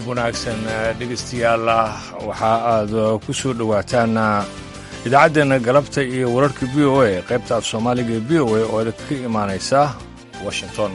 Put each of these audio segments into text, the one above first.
wanaagsan dhegeystayaal waxa aad ku soo dhowaataan idaacaddeena galabta iyo wararka v o a qaybta af soomaaliga ee v o a oo ka imaanaysa washington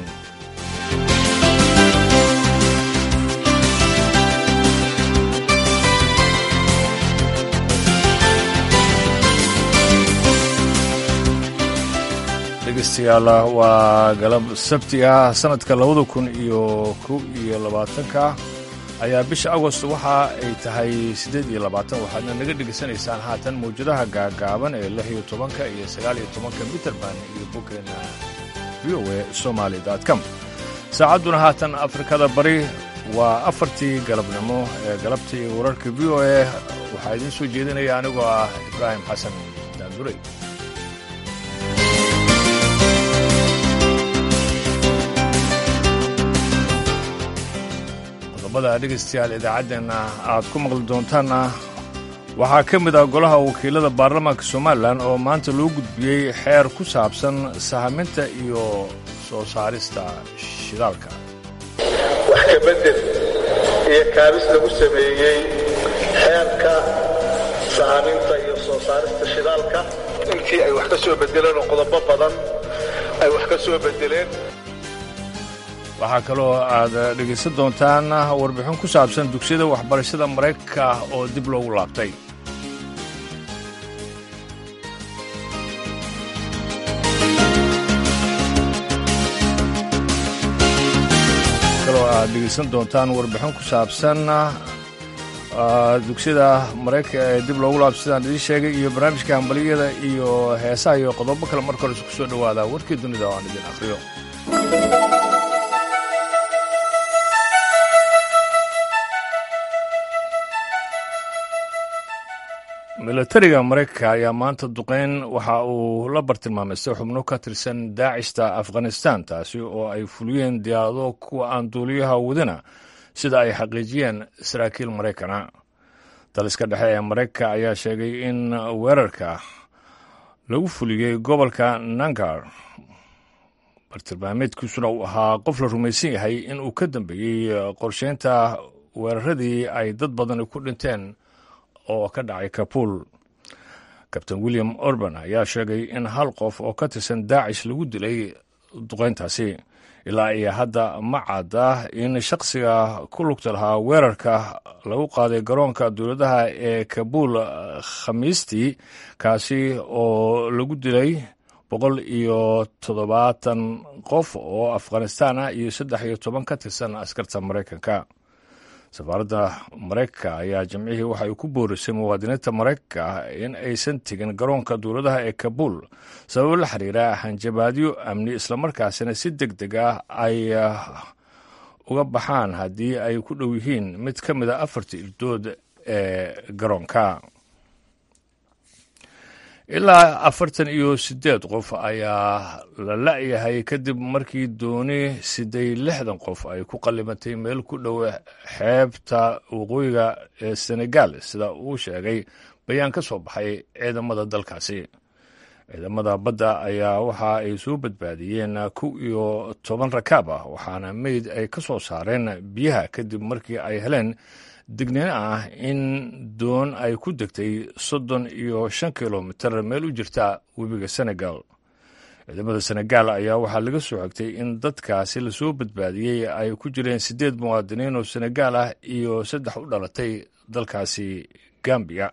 dhegeystayaal waa galab sabti ah sanadka labada kun iyo kow iyo labaatanka ayaa bisha agost waxa ay tahay siddeed iyo labaatan waxaadna naga dhegaysanaysaan haatan mawjadaha gaagaaban ee lix iyo tobanka iyo sagaal iyo tobanka mitrband iyo boggeena v o a somaali com saacadduna haatan afrikada bari waa afartii galabnimo ee galabta iyo wararka v o a waxaa idiin soo jeedinaya anigoo ah ibraahim xasan daanduray dhegeystayaal idaacaddeena aad ku maqli doontaanna waxaa ka mid ah golaha wakiilada baarlamaanka somalilan oo maanta loo gudbiyey xeer ku saabsan sahaminta iyo soo saarista shidaalka wax ka beddel iyo kaabis lagu sameeyey xeerka sahaminta iyo soo saarista shidaalka intii ay wax ka soo beddeleen oo qodobo badan ay wax ka soo beddeleen waxaa kaloo aad dhegaysan doontaan warbixin ku saabsan dugsiyada waxbarashada maraykanka oo dib loogu laabtay kaloo aad dhegaysan doontaan warbixin ku saabsan dugsiyada maraykanka ee dib loogu laabtay sidaan idiin sheegay iyo barnaamijka hambaliyada iyo heesaha iyo qodobo kale marka hore isku soo dhowaada warkii dunida oo aan idin akhriyo milatariga maraykanka ayaa maanta duqeyn waxa uu la bartilmaamaystay xubno ka tirsan daacishta afghanistan taasi oo ay fuliyeen diyaarado kuwa aan duuliyaha wadina sida ay xaqiijiyeen saraakiil maraykana daliska dhexe ee maraykanka ayaa sheegay in weerarka lagu fuliyey gobolka nangar bartilmaameedkiisuna uu ahaa qof la rumaysan yahay in uu ka dambeeyey qorsheynta weeraradii ay dad badani ku dhinteen oo ka dhacay kabuul kabtain william orban ayaa sheegay in hal qof oo ka tirsan daacish lagu dilay duqeyntaasi ilaa iyo hadda ma cadda in shakhsiga ku lugta lahaa weerarka lagu qaaday garoonka dowladaha ee kabuul khamiistii kaasi oo lagu dilay boqol iyo toddobaatan qof oo afghanistaan ah iyo saddex iyo toban ka tirsan askarta maraykanka safaaradda maraykanka ayaa jimcihii waxa ay ku boorisay muwaadiniinta maraykanka in aysan tegin garoonka dowladaha ee kabuul sababo la xiriira hanjabaadyo amni islamarkaasina si deg deg ah ay uga baxaan haddii ay ku dhow yihiin mid ka mid a afarta irdood ee garoonka ilaa afartan iyo siddeed qof ayaa la la'yahay kadib markii dooni siday lixdan qof ay ku qallimatay meel ku dhow xeebta waqooyiga ee senegal sida uu sheegay bayaan ka soo baxay ciidamada dalkaasi ciidamada badda ayaa waxa ay soo badbaadiyeen kow iyo toban rakaab ah waxaana meyd ay ka soo saareen biyaha kadib markii ay heleen digniin ah in doon ay ku degtay soddon iyo shan kilomitar meel u jirta webiga senegal ciidamada senegal ayaa waxaa laga soo xigtay in dadkaasi lasoo badbaadiyey ay ku jireen siddeed muwaadiniin oo senegal ah iyo saddex u dhalatay dalkaasi gambiya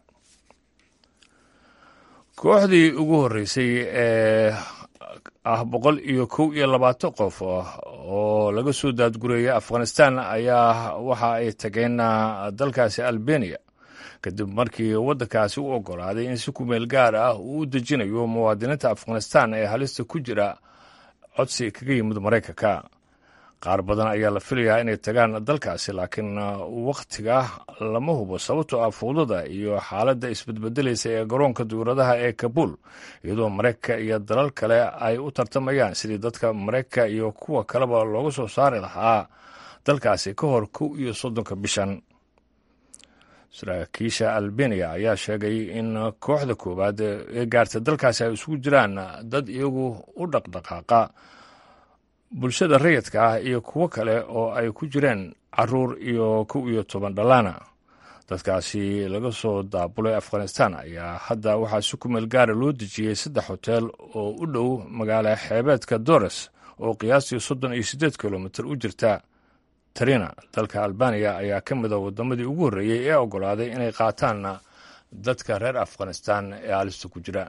kooxdii ugu horreysay ee ah boqol iyo kow iyo labaatan qof oo laga soo daadgureeyay afghanistan ayaa waxa ay tageen dalkaasi albania kadib markii waddankaasi u oggolaaday in si kumeel gaar ah uu u dejinayo muwaadiniinta afghanistan ee halista ku jira codsi kaga yimid maraykanka qaar badan ayaa la filayaa inay tagaan dalkaasi laakiin wakhtiga lama hubo sababtoo ah fuudada iyo xaaladda isbedbedelaysa ee garoonka dowladaha ee kabuul iyadoo maraykanka iyo dalal kale ay u tartamayaan sidii dadka maraykanka iyo kuwa kaleba looga soo saari lahaa dalkaasi ka hor kow iyo soddonka bishan saraakiisha albania ayaa sheegay in kooxda koowaad ee gaarta dalkaasi ay isugu jiraan dad iyagu u dhaqdhaqaaqa bulshada rayidka ah iyo kuwo kale oo ay ku jireen caruur iyo kow iyo toban dhallaana dadkaasi laga soo daabulay afghanistan ayaa hadda waxaa si ku meel gaara loo dejiyey saddex hoteel oo u dhow magaala xeebeedka dores oo qiyaastii soddon iyo siddeed kilomitir u jirta tarina dalka albaniya ayaa ka mid a waddamadii ugu horreeyey ee oggolaaday inay qaataanna dadka reer afghanistan ee halista ku jira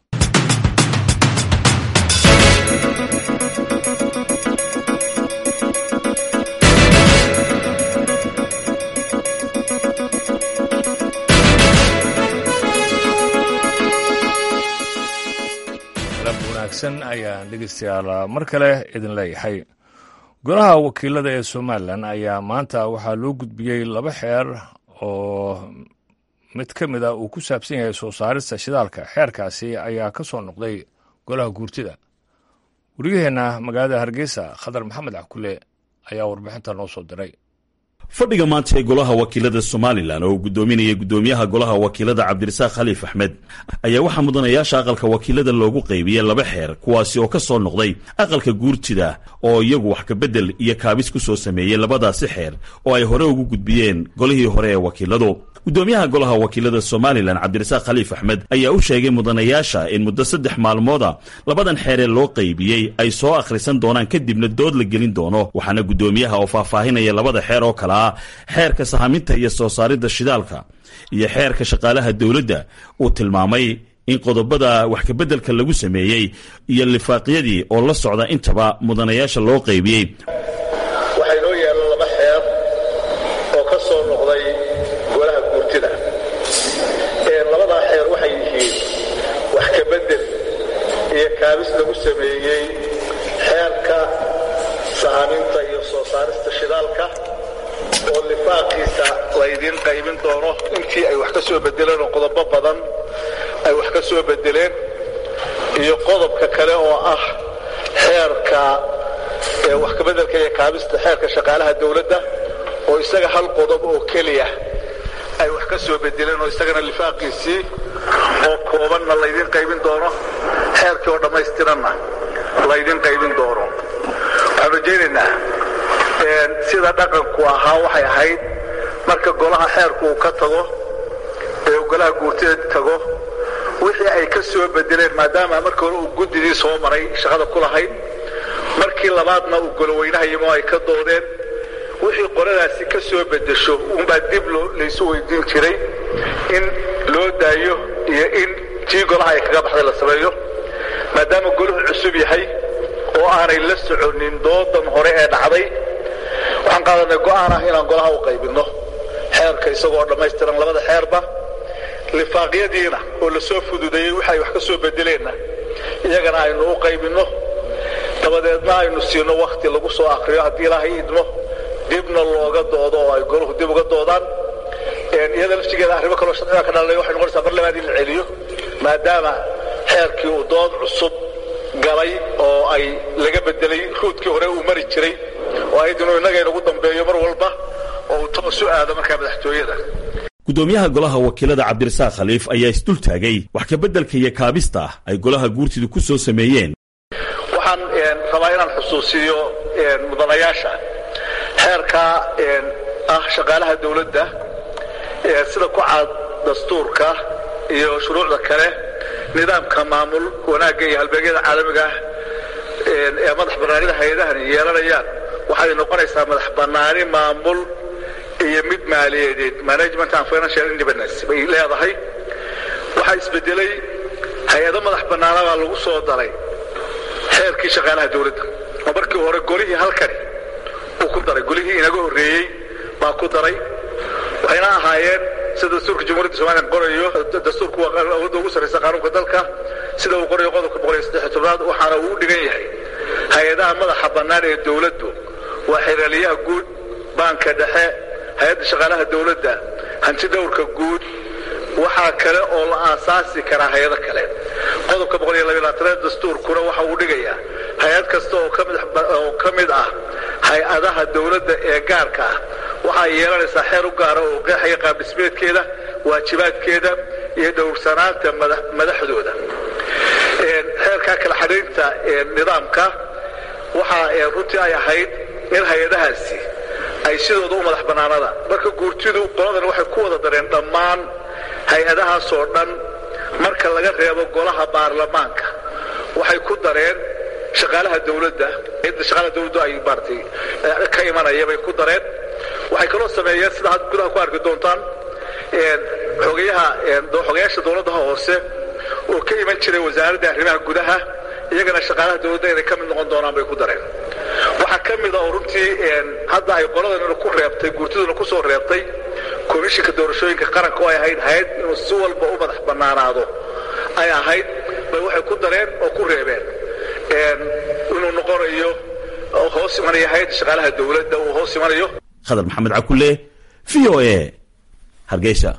wanaagsan ayaan dhegeystayaal mar kale idin leeyahay golaha wakiilada ee somalilan ayaa maanta waxaa loo gudbiyey laba xeer oo mid ka mid a uu ku saabsan yahay soo saarista shidaalka xeerkaasi ayaa ka soo noqday golaha guurtida wariyaheenna magaalada hargeysa khadar maxamed cakule ayaa warbixinta noo soo diray fadhiga maanta ee golaha wakiilada somalilan oo uu guddoominaya guddoomiyaha golaha wakiilada cabdirasaaq khaliif axmed ayaa waxaa mudanayaasha aqalka wakiilada loogu qaybiyey laba xeer kuwaasi oo ka soo noqday aqalka guurtida oo iyagu wax kabedel iyo kaabis ku soo sameeyey labadaasi xeer oo ay hore ugu gudbiyeen golihii hore ee wakiiladu guddoomiyaha golaha wakiilada somalilan cabdirasaaq khaliif axmed ayaa u sheegay mudanayaasha in muddo saddex maalmooda labadan xeeree loo qaybiyey ay soo akhrisan doonaan kadibna dood la gelin doono waxaana guddoomiyaha oo faahfaahinaya labada xeer oo kale ah xeerka sahaminta iyo soo saaridda shidaalka iyo xeerka shaqaalaha dowladda uu tilmaamay in qodobada wax kabeddelka lagu sameeyey iyo lifaaqyadii oo la socda intaba mudanayaasha loo qaybiyey waxaa inoo yaalla laba xeer oo ka soo noqday golaha guurtida labadaa xeer waxay yihiin wax kabedel iyo kaabis lagu sameeyey xeerka sahaminta iyo soo saarista shidaalka oo lifaaqiisa laydiin qaybin doono intii ay wax ka soo bedeleen oo qodobo badan ay wax ka soo bedeleen iyo qodobka kale oo ah xeerka wax kabedelka iyo kaabista xeerka shaqaalaha dowladda oo isaga hal qodob oo keliya ay wax ka soo bedeleen oo isagana lifaaqiisii oo koobanna laydiin qaybin doono xeerkii oo dhammaystiranna laydiin qaybin doono waxaan rajaynaynaa sida dhaqanku ahaa waxay ahayd marka golaha xeerku uu ka tago ee uu golaha guurtida tago wixii ay ka soo bedeleen maadaama markii hore uu guddidii soo maray shaqada ku lahayd markii labaadna uu goloweynaha yimo ay ka doodeen wixii qoladaasi ka soo bedesho uunbaa dib laysu weydiin jiray in loo daayo iyo in tii golaha ay kaga baxday la sameeyo maadaama golahu cusub yahay oo aanay la soconin doodan hore ee dhacday waxaan qaadanay go'aan ah inaan golaha u qaybinno xeerka isagoo dhammaystiran labada xeerba lifaaqyadiina oo la soo fududeeyey waxay wax ka soo bedeleenna iyagana aynu u qaybinno dabadeedna aynu siino wakhti lagu soo akriyo haddii ilaahay idmo dibna looga doodo oo ay golahu dib uga doodaan iyada laftigeeda arrimo kaloo sharciga ka dhalay waxay noqonaysaa mar labaad in la celiyo maadaama xeerkii uu dood cusub galay oo ay laga bedelay ruudkii hore uu mari jiray oo ahayd inuu innaga inagu dambeeyo mar walba oo uu toos u aado markaa madaxtooyada guddoomiyaha golaha wakiilada cabdirasaaq khaliif ayaa isdul taagay wax kabeddelka iyo kaabista ay golaha guurtidu ku soo sameeyeen waxaan rabaa inaan xusuusiyo mudanayaasha xeerka ah shaqaalaha dowladda sida ku caad dastuurka iyo shuruucda kale nidaamka maamul wanaagga iyo halbeegyada caalamiga ah ee madax bannaanida hay-adahani yeelanayaan waxay noqonaysaa madax bannaani maamul iyo mid maaliyadeed management and financial independence bay leedahay waxaa isbedelay hay-ado madax bannaanabaa lagu soo daray xeerkii shaqaalaha dowladda oo markii hore golihii halkani uu ku daray golihii inaga horreeyey baa ku daray waxayna ahaayeen sida dastuurka jamhuuriyadda somalilan qorayo dastuurku waa awoodda ugu sarraysa qaanuunka dalka sida uu qorayo qodobka boqol iyo saddex tobnaad waxaana uu u dhigan yahay hay-adaha madaxa bannaan ee dowladdu waa xiraaliyaha guud baanka dhexe hay-adda shaqaalaha dowladda hanti dhowrka guud waxaa kale oo la aasaasi karaa hay-ado kale qodobka boqol iyo labayaatanaad dastuurkuna waxa uu dhigayaa hay-ad kasta oo ka mid ah hay-adaha dowladda ee gaarka ah waxaa yeelanaysaa xeer u gaara oo qeexaya qaabdhismeedkeeda waajibaadkeeda iyo dhowrsanaanta madaxdooda xeerka kala xadhaynta nidaamka waxaa runtii ay ahayd in hay-adahaasi ay sidooda u madax bannaanada marka guurtidu qoladan waxay ku wada dareen dhammaan hay-adahaasoo dhan marka laga reebo golaha baarlamaanka waxay ku dareen shaqaalaha dawladda cidda shaqaalaha dawladdu ay maaratay ka imanaya bay ku dareen waxay kaloo sameeyeen sida had gudaha ku arki doontaan xogayaha xogayaasha dawladdaha hoose oo ka iman jiray wasaaradda arrimaha gudaha iyagana shaqaalaha dawladda inay ka mid noqon doonaan bay ku dareen waxaa ka mid a oo runtii hadda ay qoladan ku reebtay guurtiduna ku soo reebtay komishinka doorashooyinka qaranka oo ay ahayd hay-ad inuu si walba u madax bannaanaado ay ahayd bay waxay ku dareen oo ku reebeen inuu noqonayo hoos imanaya hay-adda shaqaalaha dawladda uu hoos imanayo khadar maxamed cakule v o a hargeysa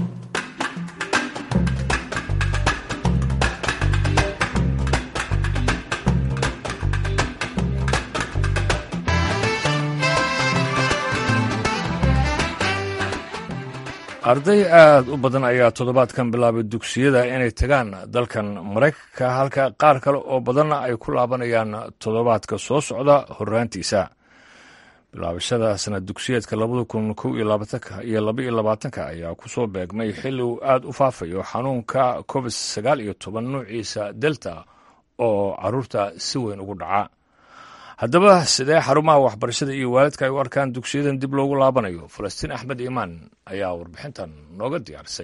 arday aada u badan ayaa toddobaadkan bilaabay dugsiyada inay tagaan dalkan maraykanka halka qaar kale oo badanna ay ku laabanayaan toddobaadka soo socda horraantiisa bilaabashada sanad dugsiyeedka labada kun kow iyo labaatanka iyo laba iyo labaatanka ayaa ku soo beegmay xilli uu aada u faafayo xanuunka covid sagaal iyo toban nuuciisa delta oo caruurta si weyn ugu dhaca haddaba sidee xarumaha waxbarashada iyo waalidka ay u arkaan dugsiyadan dib loogu laabanayo falastiin axmed iimaan ayaa warbixintan nooga diyaarisay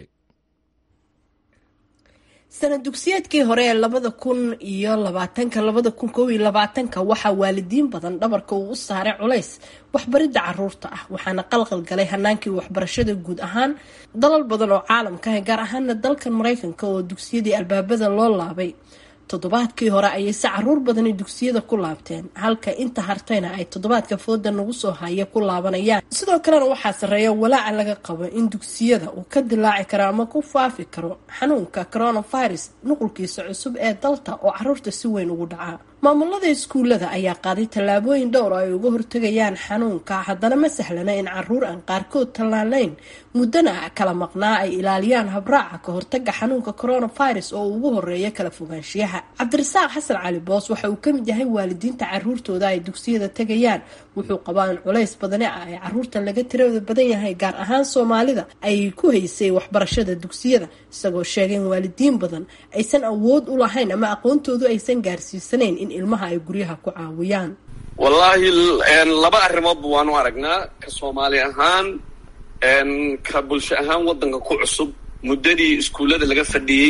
sanad dugsiyeedkii hore ee labada kun iyo labaatanka labada kun kow iyo labaatanka waxaa waalidiin badan dhabarka uu u saaray culays waxbaridda caruurta ah waxaana qalqal galay hanaankii waxbarashada guud ahaan dalal badan oo caalamka ah gaar ahaana dalkan maraykanka oo dugsiyadii albaabada loo laabay toddobaadkii hore ayay si caruur badani dugsiyada ku laabteen halka inta hartayna ay toddobaadka fooda nagu soo haya ku laabanayaan sidoo kalena waxaa sarreeya walaaca laga qabo in dugsiyada uu ka dilaaci karo ama ku faafi karo xanuunka coronavirus nuqulkiisa cusub ee dalta oo caruurta si weyn ugu dhacaa maamulada iskuullada ayaa qaaday tallaabooyin dhowr oo ay uga hortegayaan xanuunka haddana ma sahlana in caruur aan qaarkood tallaalayn muddana kala maqnaa ay ilaaliyaan habraaca ka hortaga xanuunka coronavirus oo ugu horeeya kala fogaanshiyaha cabdirasaaq xasan cali boos waxa uu kamid yahay waalidiinta caruurtooda ay dugsiyada tegayaan wuxuu qabaa in culays badani ah ee caruurta laga tirada badan yahay gaar ahaan soomaalida ay ku haysay waxbarashada dugsiyada isagoo sheegay in waalidiin badan aysan awood u lahayn ama aqoontoodu aysan gaarsiisanayn in ilmaha ay guryaha ku caawiyaan wallaahi laba arrimoodba waanu aragnaa ka soomaali ahaan ka bulsho ahaan waddanka ku cusub muddadii iskuullada laga fadhiyey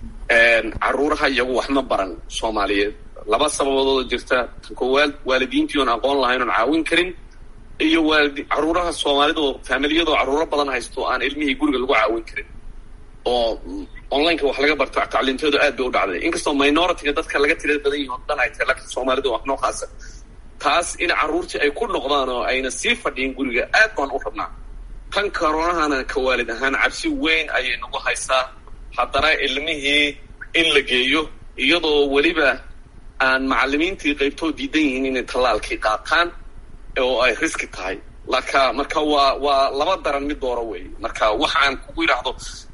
caruuraha iyagu wax ma baran soomaaliyeed laba sababoodoo jirta tan koowaad waalidiintii oon aqoon lahayn oon caawin karin iyo waalidi caruuraha soomaalidoo faamiliyadoo caruuro badan haysto aan ilmihii guriga lagu caawin karin oo onlineka wax laga barto tacliintoodu aad bay u dhacday inkastoo minoritiga dadka laga tirada badan yihin o dhan ay tahay laakiin soomaalida wax noo khaasa taas in carruurtii ay ku noqdaan oo ayna sii fadhiyin guriga aad baan u rabnaa tan koronahana ka waalid ahaan cabsi weyn ayay nagu haysaa haddana ilmihii in la geeyo iyadoo weliba aan macalimiintii qaybtoo diidan yihiin inay tallaalkii qaataan oo ay riski tahay laka marka waa waa laba daran mid dooro wey marka wax aan kugu yidhaahdo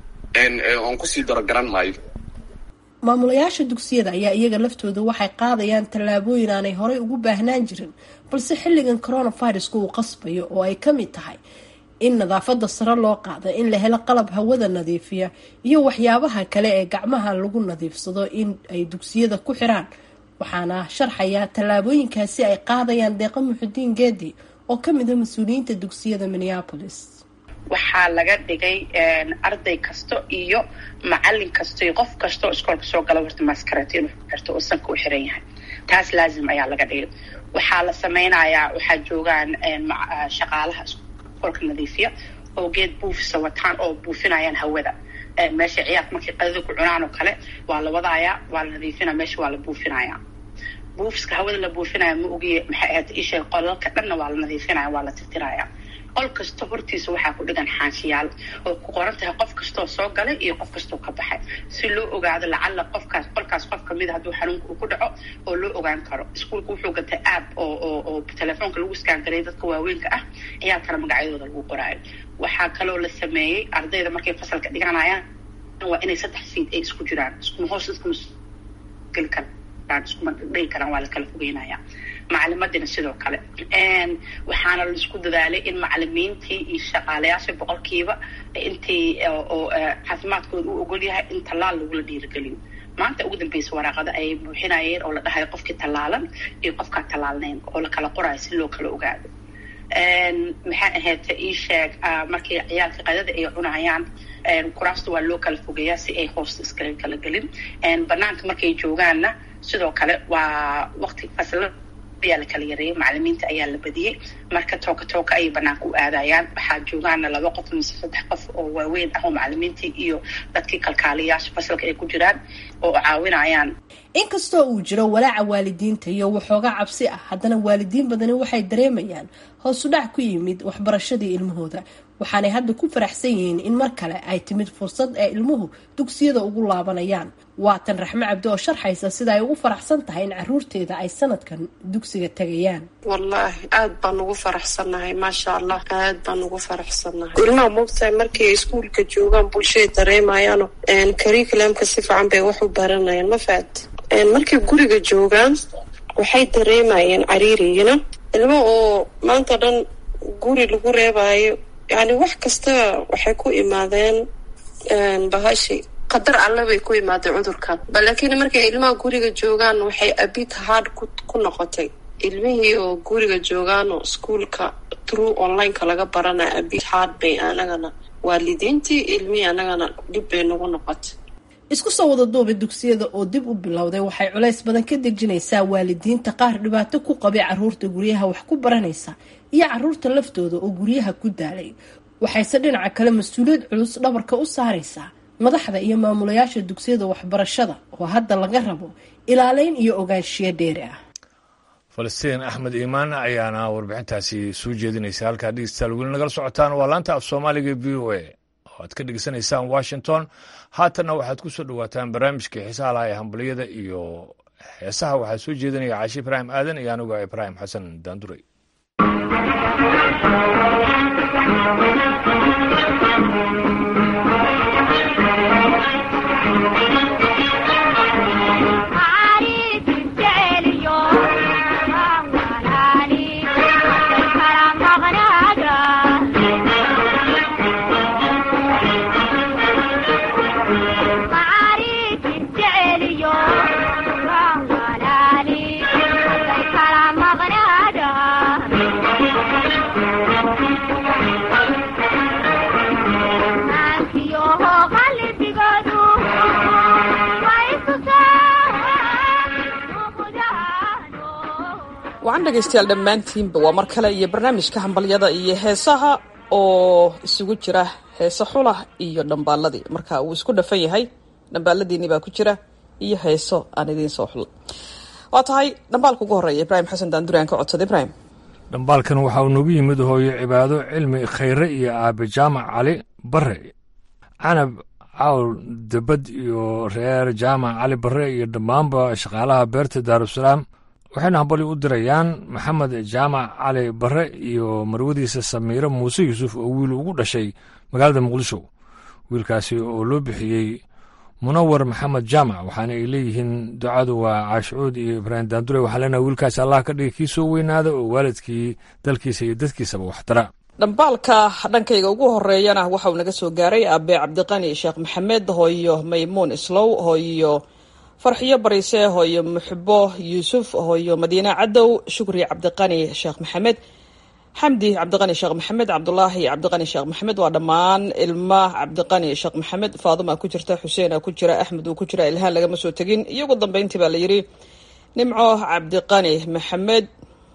oon kusii daro garan maayo maamulayaasha dugsiyada ayaa iyaga laftooda waxay qaadayaan tallaabooyin aanay horey ugu baahnaan jirin balse xilligan coronaviruska uu qasbayo oo ay kamid tahay in nadaafada sare loo qaada in la helo qalab hawada nadiifiya iyo waxyaabaha kale ee gacmaha lagu nadiifsado in ay dugsiyada ku xiraan waxaana sharxaya tallaabooyinkaasi ay qaadayaan deeqa muxudiin geedi oo kamid a mas-uuliyiinta dugsiyada minneapolis waxaa laga dhigay arday kasto iyo macalin kasto iyo qof kasta oo iskoolka soo gala horta maskarat inuu xirto oo sanka u xiran yahay taas laazim ayaa laga dhigay waxaa la sameynayaa waxaa joogaan shaqaalaha iskoolka nadiifiya oo geed buufisa wataan oo buufinayaan hawada meesha ciyaarka markay qadada ku cunaan oo kale waa la wadayaa waa la nadiifinaya meesha waa la buufinaya buufiska hawada la buufinaya ma ogiye maxay ahayd isha qolalka dhanna waa la nadiifinaya waa la tirtiraya qol kasta hortiisa waxaa ku dhigan xaanshiyaal oo ku qoran tahay qof kastoo soo galay iyo qof kastoo ka baxay si loo ogaado lacala qofkaas qolkaas qof kamid a hadduu xanuunka uu ku dhaco oo loo ogaan karo iskuolka wuxuu gatay app oo oo oo telefoonka lagu iskaangaray dadka waaweynka ah ciyaalkana magacyadooda lagu qoraayo waxaa kaloo la sameeyey ardayda markay fasalka dhiganayaan waa inay saddex fiid ay isku jiraan iskuma hoos iskuma geli kara iskuma dhigi karaan waa lakala fogeynaya macalimadina sidoo kale waxaana laisku dadaalay in macalimiintii iyo shaqaalayaasha boqolkiiba intii oo caafimaadkooda u ogol yahay in tallaal lagula dhiirigeliyo maanta ugu dambeysa waraaqada ay buuxinayeen oo la dhahayo qofkii tallaalan iyo qofkaa tallaalnayn oo lakala qorayo si loo kala ogaado maxaa ahayd ii sheeg markii ciyaalka qadada ay cunayaan kuraasta waa loo kala fogeeyaa si ay hoosta iskaga kala gelin banaanka markay joogaanna sidoo kale waa waqti fasla ayaa la kala yareeyay macalimiinta ayaa la badiyey marka tooka tooka ayay banaanka u aadayaan waxaa joogaana laba qof mise saddex qof oo waaweyn ah oo macalimiintii iyo dadkii kalkaaliyaasha fasalka ay ku jiraan oo caawinayaan inkastoo uu jiro walaaca waalidiinta iyo waxoogaa cabsi ah haddana waalidiin badani waxay dareemayaan hoos u dhac ku yimid waxbarashadii ilmahooda waxaanay hadda ku faraxsan yihiin in mar kale ay timid fursad ay ilmuhu dugsiyada ugu laabanayaan waatan raxme cabdi oo sharxaysa sida ay ugu faraxsan tahay in caruurteeda ay sanadkan dugsiga tegayaan wallaahi aada baan ugu faraxsannahay maasha allah aad baan ugu faraxsannahay ilmaha moogtahay markay iskuolka joogaan bulshada dareemayaano curriculumka si fiican bay wax u baranayaan ma fahat markay guriga joogaan waxay dareemayeen cariiriyina ilmo oo maanta dhan guri lagu reebayo yani wax kasta waxay ku imaadeen bahashi qadar alle bay ku imaadeen cudurkan laakiin markay ilmaha guriga joogaan waxay abid hard ku noqotay ilmihii oo guriga joogaan oo iskuolka through onlineka laga baranaya abid hard bay anagana waalidiintii ilmihii anagana dhib bay nagu noqotay isku soo wada duuba dugsiyada oo dib u bilowday waxay culays badan ka dejinaysaa waalidiinta qaar dhibaato ku qabay caruurta guryaha wax ku baranaysa iyo caruurta laftooda oo guryaha ku daalay waxayse dhinaca kale mas-uuliyad culus dhabarka u saaraysaa madaxda iyo maamulayaasha dugsiyada waxbarashada oo hadda laga rabo ilaaleyn iyo ogaanshiyo dheeri ah falastiin axmed iimaan ayaana warbixintaasi soo jeedinaysa halkaa dhegeystayaal weli nagala socotaan waa laanta af soomaaliga v o a oo aad ka dhegeysanaysaan washington haatanna waxaad ku soo dhowaataan barnaamijkii xiisaha laha ee hambaliyada iyo heesaha waxaa soo jeedinaya caashi ibraahim aadan iyo aniga ibraahim xasan daanduray wacan dhegaystayaal dhammaantiinba waa mar kale iyo barnaamijka hambalyada iyo heesaha oo isugu jira heese xulah iyo dhambaaladii marka uu isku dhafan yahay dhambaaladiinii baa ku jira iyo heeso aan idiin soo xula waa tahay dhambaalka ugu horreeya ibraahim xasan daanduri aan ka codsada ibraahim dhambaalkan waxa uu noogu yimid hooyo cibaado cilmi khayre iyo aabe jaamac cali bare canab cawl debad iyo reer jaamac cali bare iyo dhammaanba shaqaalaha beerta daarusalaam waxayna hambali u dirayaan maxamed jaamac cali bare iyo marwadiisa samiire muuse yuusuf oo wiil ugu dhashay magaalada muqdisho wiilkaasi oo loo bixiyey munawar maxamed jaamac waxaana ay leeyihiin ducadu waa caashucuud iyo ibraahim daandure waxaa leenaha wiilkaasi allah ka dhigay kii soo weynaada oo waalidkii dalkiisa iyo dadkiisaba waxtara dhambaalka dhankayga ugu horeeyana waxa uu naga soo gaaray aabe cabdiqani sheekh maxamed hooyo maymuun islow hooyo farxiyo bariise hooyo muxbo yuusuf hooyo madiine cadow shukri cabdiqani sheekh maxamed xamdi cabdiqani sheekh maxamed cabdulaahi cabdiqani sheekh maxamed waa dhammaan ilma cabdiqani sheekh maxamed faaduma ku jirta xuseena ku jira axmed uu ku jira ilhaan lagama soo tegin iyo ugu dambeyntii baa la yidhi nimco cabdiqani maxamed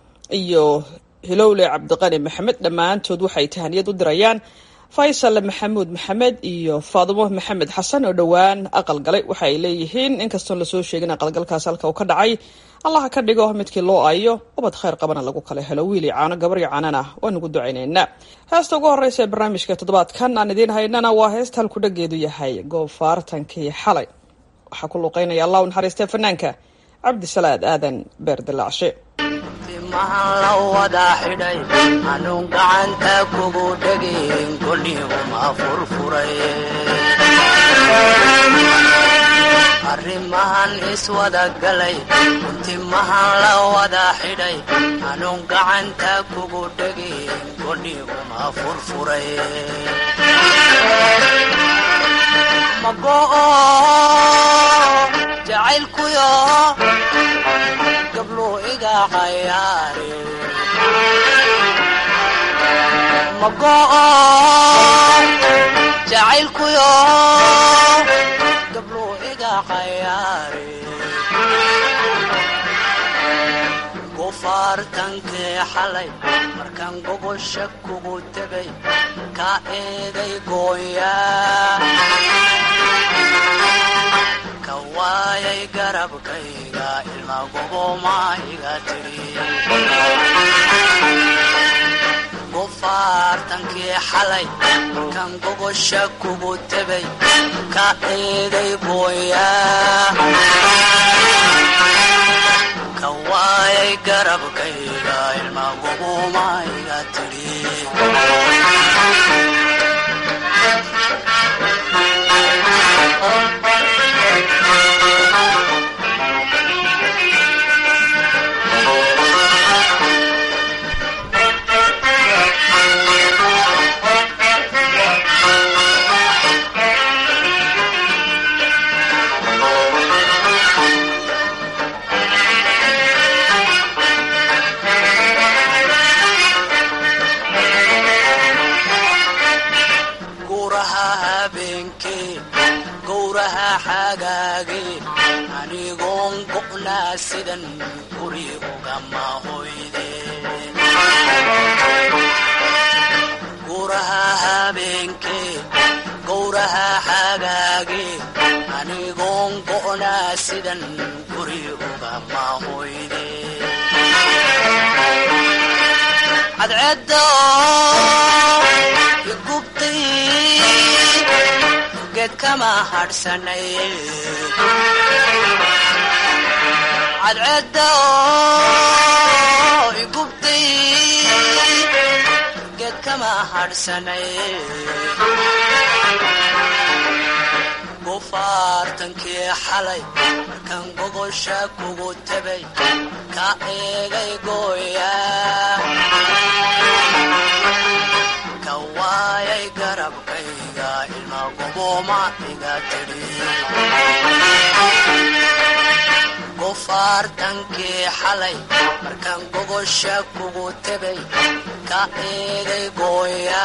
iyo hilowle cabdiqani maxamed dhammaantood waxay tahaniyad u dirayaan faysal maxamuud maxamed iyo faadumo maxamed xasan oo dhowaan aqal galay waxa ay leeyihiin inkastoon lasoo sheegin aqalgalkaas halka uu ka dhacay allaha ka dhigo midkii loo ayo ubad khayr qabana lagu kala helo wiili caano gabaryo caanana waan ugu ducaynaynaa heesta ugu horreysa ee barnaamijka toddobaadkan aan idiin haynana waa heesta halku dhageedu yahay goofaartankii xalay waxaa ku luuqeynaya allah u naxariistee fanaanka cabdisalaad aadan beerdilaacshe mahan la wada xidhay anuun gacanta kugu dhegin kolihuma furfuray arrimahan iswada galay untimahan la wada xidhay anuun gacanta kugu dhegin godhi uma furfuray mago'o jacaylkuyo gabluu iga cayaare mago'o jacaylkuyo gabluu iga cayaare gufaartankii xalay markaan gogosha kugu tegay ka eeday gooya ka waayay garabkayga ilma goboma iga tiri gufaartankii xalay markaan gogosha kugu tegay ka eeday gooya ka waayay garabkayga ilma goboma iga tiri gowraha habeenkee gowraha xagaagee anigoon go'naa sidan guri ugama hoyde gowraha habeenkee gowraha xagaagee anigoon go'naa sidan guri ugama hoyde cadceedda igubtay geed kama hadhsanay cadceedda igubtay geed kama hadhsanay gufaartankii xalay markaan gogosha kugu tegay ka eegay gooya ka waayay garabkayga ilma goboma iga tiri gufaartankii xalay markaan gogosha kugu tegay ka eegay gooya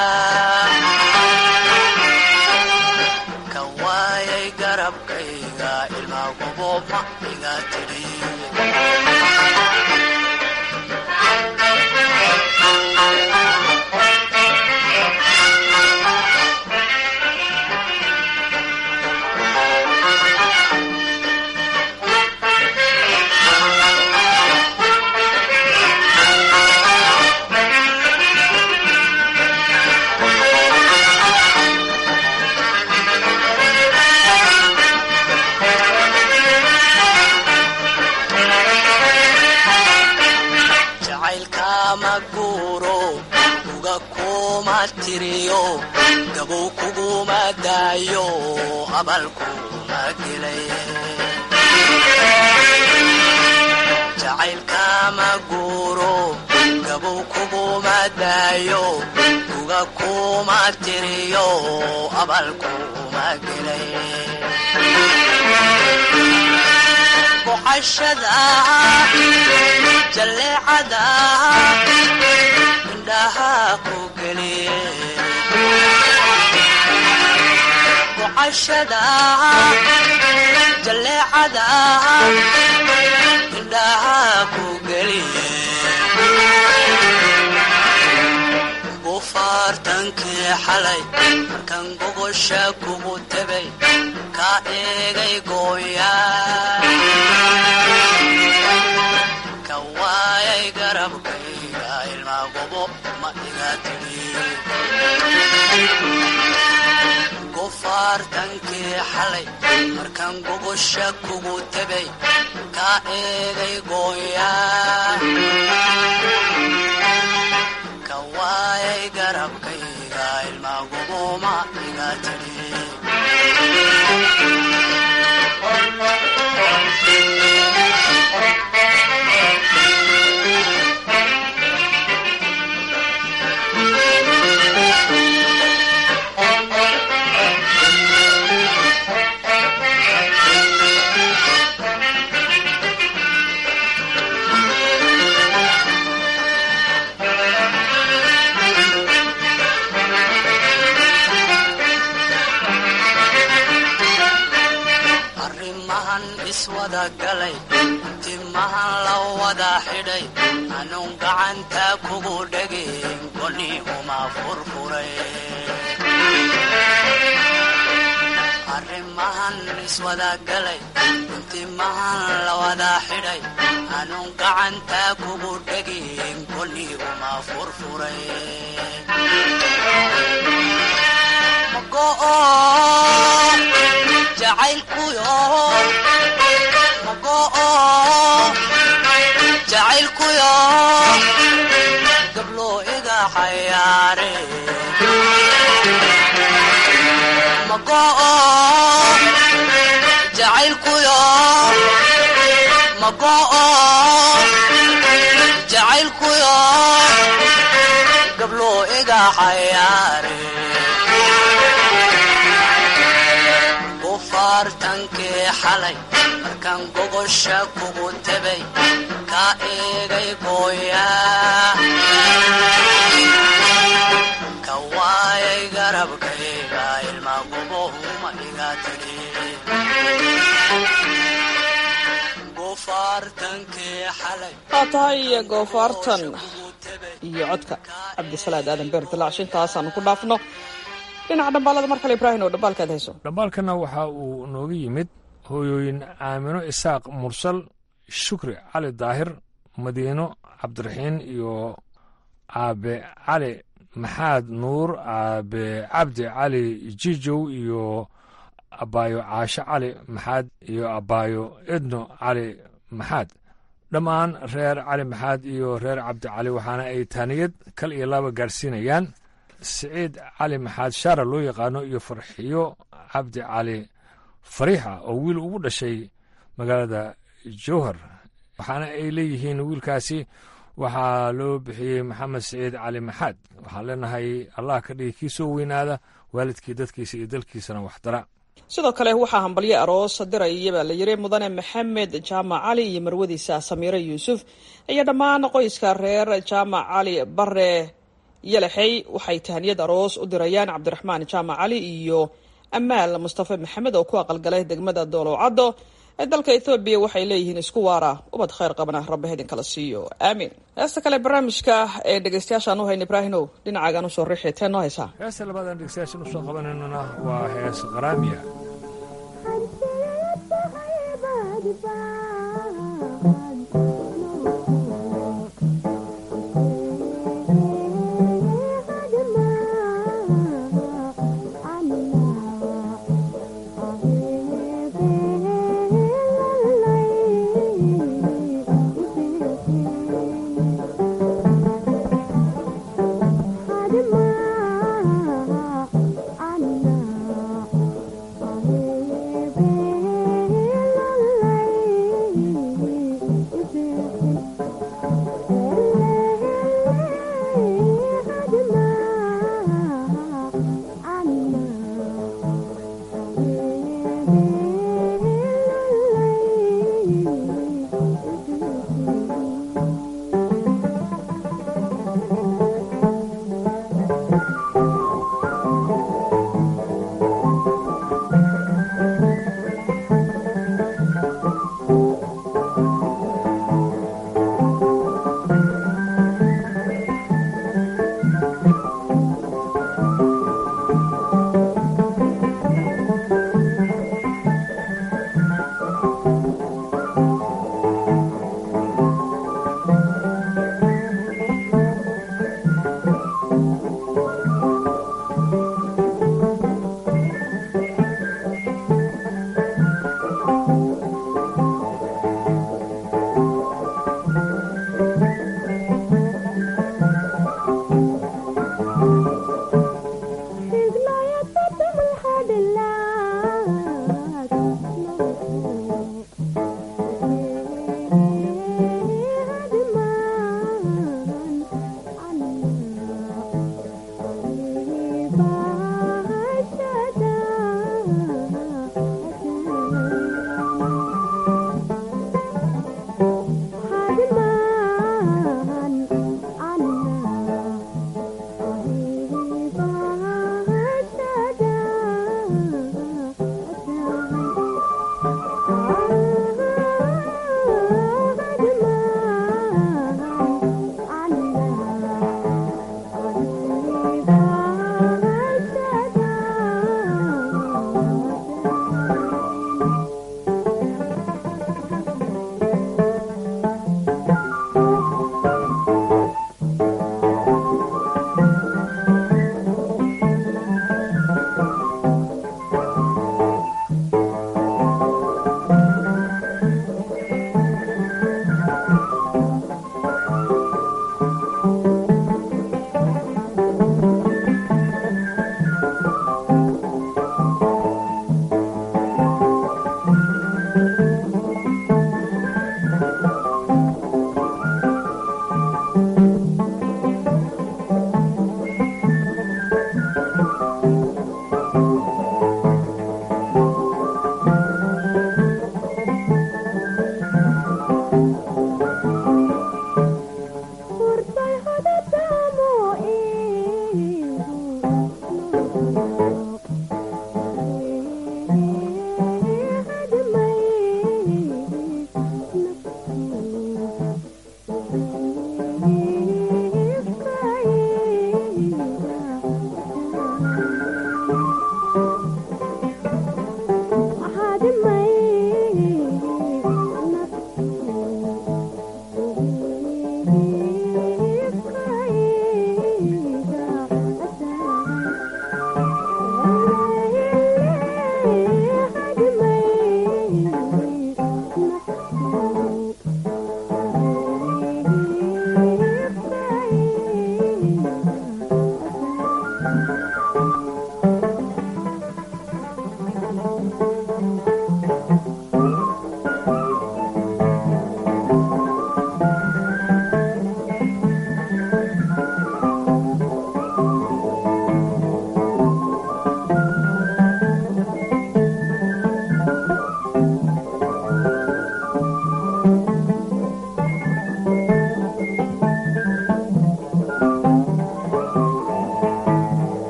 ka waayay garabkayga ilma goboma iga tiri jacaylkama guuro uga kuma tiriyo gabow kuguma daayo abalkuma gelay jacaylkama guuro gabow kuguma daayo uga kuma tiriyo abalkuma gelay boqashada jalleecada indhaha ku geliye boqashada jalleecada indhaha ku geliye gufaartankii xalay markaan gogosha kugu tegay ka eegay gooya ka waayay garabkayga ilma gobo ma iga tiri gufaartankii xalay markaan gogosha kugu tegay ka eegay gooya ka waayay garabkayga ilma gobo ma iga tiri iswada galay timahan la wada xidhay anuun gacanta kugu dhegin goni uma furfuray arrimahan iswada galay timahan la wada xidhay anuun gacanta kugu dhegin goni uma furfuray mago'o jacaylkuyo mago'o jacaylkuyo gablo iga xayaare mago'o jacaylkuyo mago'o jacaylkuyo gablo iga xayaare gufaartankii xalay markaan gogosha kugu tebay ka eegay gooya ka waayay garabkayga ilma gubohuma iga tidhi gufaartankii xalay waa tahay goofaartan iyo codka cabdisalaad aadan beer dilaac shintaasaan ku dhaafno dhinaca dhambaalada mar kale ibraahim oo dhambaalkaad hayso dhambaalkana waxa uu nooga yimid hooyooyin aamino isaaq mursal shukri cali daahir madiino cabdiraxiin iyo aabe cali maxaad nuur aabe cabdi cali jijow iyo abaayo caasho cali maxaad iyo abaayo edno cali maxaad dhammaan reer cali maxaad iyo reer cabdi cali waxaana ay taaniyad kal iyo laba gaarsiinayaan siciid cali maxaad shaara loo yaqaano iyo farxiyo cabdi cali fariixa oo wiil ugu dhashay magaalada jowhar waxaana ay leeyihiin wiilkaasi waxaa loo bixiyey maxamed siciid cali maxaad waxaan leenahay allah ka dhigi kii soo weynaada waalidkii dadkiisa iyo dalkiisana waxdara sidoo kale waxaa hambalyo aroos diraya baa la yiri mudane maxamed jaamac cali iyo marwadiisa samiire yuusuf iyo dhammaan qoyska reer jaamac cali bare yalaxey waxay tahaniyad aroos u dirayaan cabdiraxmaan jaamac cali iyo amaal mustafe maxamed oo ku aqalgalay degmada doolowcaddo ee dalka ethoobiya waxay leeyihiin isku waara ubad khayr qabana rabbi haydin kala siiyo aamiin heesta kale barnaamijka ee dhegeystayaashaan u hayna ibraahinow dhinacaagaan usoo riixi tee noo haysaa heesta labaadaan dhegeystayaashan usoo qabanaynona waa hees qaraamiya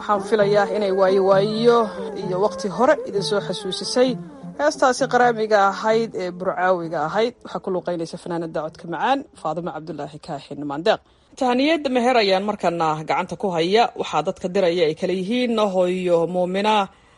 waxaan filayaa inay waayo waayo iyo waqti hore idinsoo xasuusisay heestaasi qaraamiga ahayd ee burcaawiga ahayd waxaa ku luuqaynaysa fanaanada codka macaan faadimo cabdulaahi kaaxin maandeeq tahaniyada meher ayaan markana gacanta ku haya waxaa dadka diraya ay kala yihiin hooyo muumina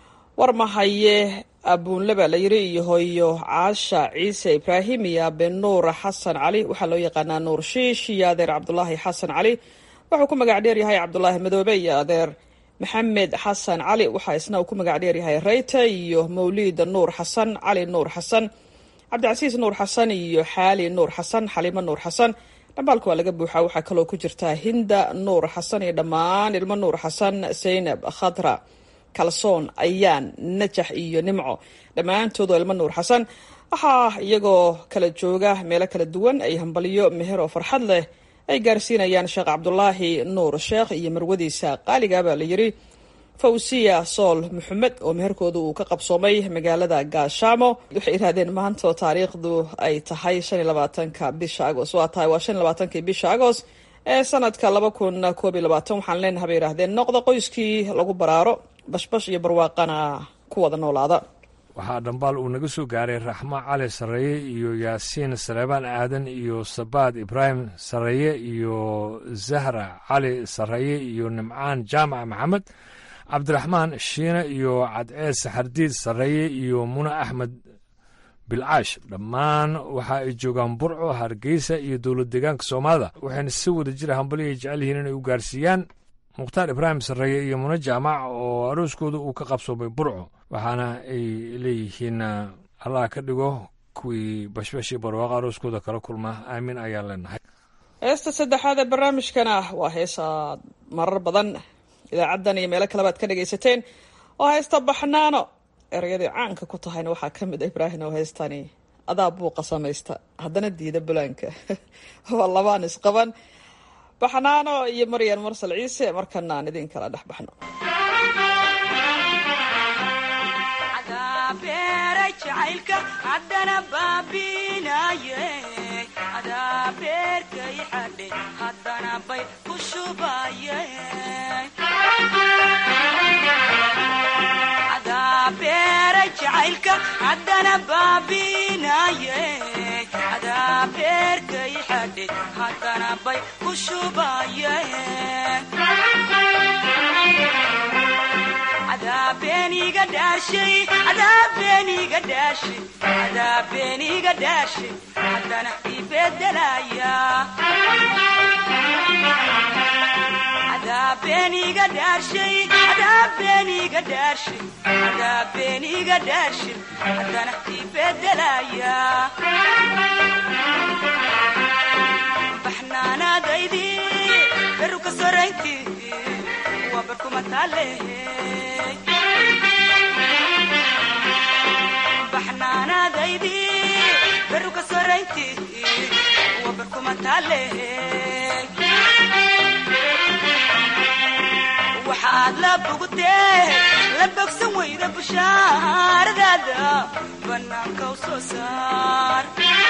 warmahaye abuunle baa la yiri iyo hooyo caasha ciise ibraahim iyo abe nuur xasan cali waxaa loo yaqaanaa nuur shiish iyo adeer cabdulaahi xasan cali wuxuu ku magac dheer yahay cabdulaahi madoobe iyo adeer maxamed xasan cali waxaa isna uu ku magac dheer yahay reyta iyo mawliid nuur xasan cali nuur xasan cabdicasiis nuur xasan iyo xaali nuur xasan xalimo nuur xasan dhambaalka waa laga buuxaa waxaa kaloo ku jirtaa hinda nuur xasan iyo dhammaan ilmo nuur xasan zaynab khadra kalsoon ayaan najax iyo nimco dhammaantoodoo ilmo nuur xasan waxaa iyagoo kala jooga meelo kala duwan ay hambaliyo meher oo farxad leh ay gaarsiinayaan sheekh cabdulaahi nuur sheekh iyo marwadiisa qaaliga baa la yiri fawsiya sool maxamed oo meherkooda uu ka qabsoomay magaalada gaashaamo waxay yidhahdeen maanta oo taariikhdu ay tahay shan iyo labaatanka bisha agost waa tahay waa shan iyo labaatankii bisha agost ee sanadka laba kun koob iyo labaatan waxaan leenahay bay yidhahdeen noqda qoyskii lagu baraaro bashbash iyo barwaaqana ku wada noolaada waxaa dhambaal uu naga soo gaaray raxmo cali sarreeye iyo yaasiin saleebaan aadan iyo sabaad ibraahim sarreeye iyo zahra cali sarreeye iyo nimcaan jaamac maxamed cabdiraxmaan shiine iyo cadcees saxardiid sarreeye iyo mune axmed bilcaash dhammaan waxa ay joogaan burco hargeysa iyo dowlad deegaanka soomaalida waxayna si wada jira hambali ay jecel yihiin inay u gaarsiiyaan mukhtaar ibraahim sarreeye iyo mune jaamac oo arooskooda uu ka qabsoomay burco waxaana ay leeyihiin allah ka dhigo kuwii bashbash iyo barwaaqo arooskooda kala kulma aamin ayaan leenahay heesta saddexaad ee barnaamijkana waa heesaad marar badan idaacaddan iyo meelo kaleba ad ka dhagaysateen oo heesta baxnaano ereyadii caanka ku tahayna waxaa ka mid a ibraahim oo heestani adaa buuqa samaysta haddana diida bulaanka waa labaan isqaban baxnaano iyo maryan marsal ciise markana aan idin kala dhex baxno haddana baabinaye adaa beerkay xadhe haddana bay ku shubaye adaa beera jacaylka haddana baabinaye adaa beerkay xadhe haddana bay ku shubaye adaabeniga dhaashay adaabeniga dhaashay adaabeniga dhaashay haddana ibedelaya adaabeniga dhaashay adaabeniga dhaashay adaabeniga dhaashay haddana ibedelaya baxnaanaadaydi beruka soraynti waa barkuma taalehe baxnaanaadaydi beruka soraynti waa barkuma taalehe waxaad la bogtee la bogsan weyda bushaaradaada bannaanka u soo saar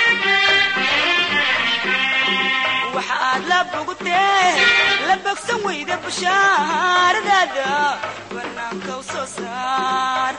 waxaad la bogtee la bogsan weyda bushaaradaada bannaanka u soo saar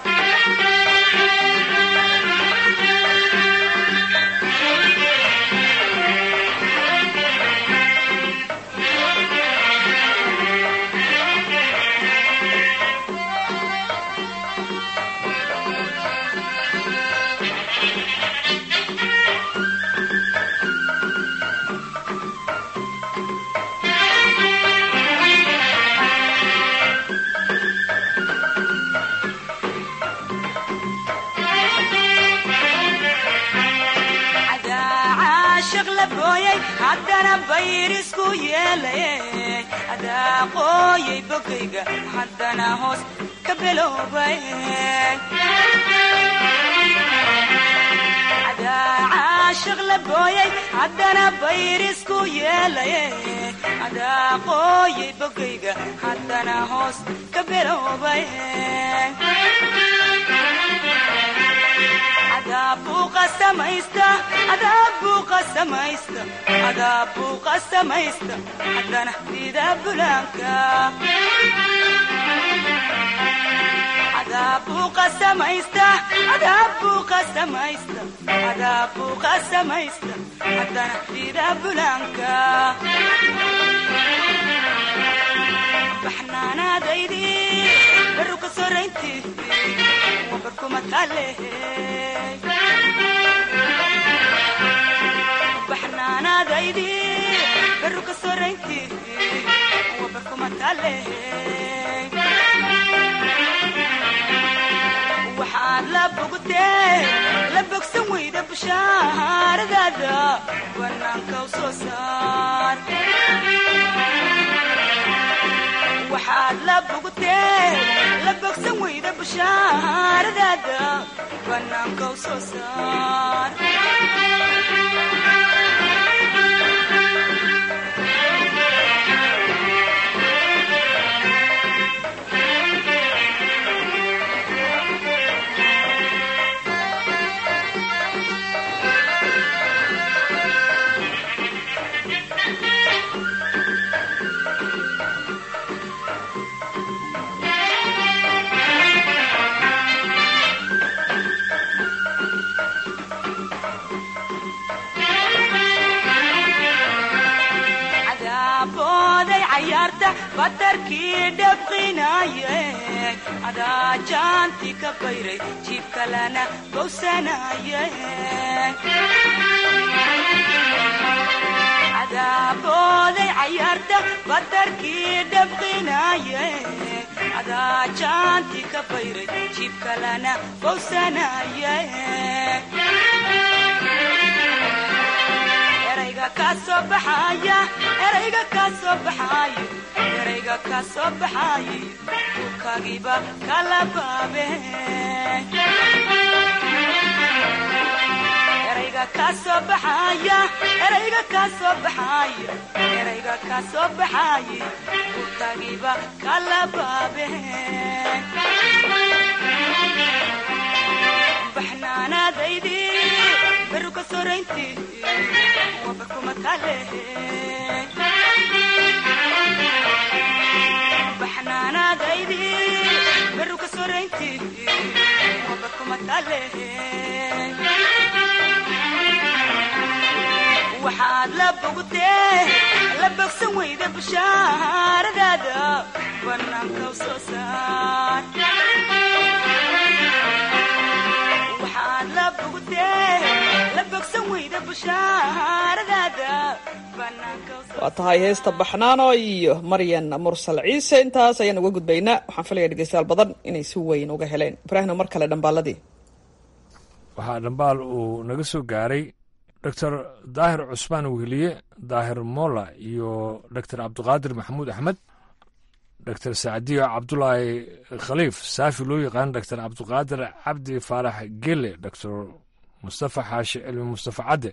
haddana bayrisku yeelay adaa qooyay bogayga haddana hoos ka beloobay adaa caashiq la booyay haddana bayrisku yeelay adaa qooyay bogayga haddana hoos ka beloobay adaabuuqa samaysta adaabuuqa samaysta adaabuuqa samaysta haddana dida bulaanka cadaabuu qasamaysta cadaabuu qasamaysta cadaabuu qasamaysta haddana sida bulaanka baxnaanaadaydi baru ka soraynti wabarkuma taalehe baxnaanaadaydi baru ka soraynti wabarkuma taalehe waxaad la bogtee la bogsan weyda bushaaradaada banaanka u soo saar waxaad la bogtee la bogsan weyda bushaaradaada banaanka u soo saar cadaabbooday cayaarta batarkii dhabqinaye adaa jaanti ka bayray jiib kalena bowsanaye cadaabbooday cayaarta batarkii dhabqinaye adaa jaanti ka bayray jiib kalena bowsanaye erayga kaa soo baxaya erayga kaa soo baxayo erayga kaa soo baxayo dhulkaagiiba kala baabe erayga kaa soo baxaya erayga kaa soo baxayo erayga kaa soo baxayo dhulkaagiiba kala baabe baxnaanaadaydi beru ka soraynti wabarkuma taalehe baxnaanaadaydi beru ka soraynti wabarkuma taalehe waxaad la bogtee la bogsan weyda bushaaradaada banaanka u soo saar waxaad la bogtee la bogsan weyda bushaaradaada banaanka u soo waa tahay heesta baxnaano iyo maryan mursal ciise intaas ayaan uga gudbaynaa waxaan filaya dhegeystayaal badan inay si weyn uga heleen ibraahimna mar kale dhambaaladii waxaa dhambaal uu naga soo gaaray doctor daahir cusmaan weheliye daahir molla iyo doctor cabdiqaadir maxamuud axmed doctor sacdiyo cabdulaahi khaliif saafi loo yaqaan doctor cabdiqaadir cabdi faarax gele doctor mustafa xaashi cilmi mustafa cadde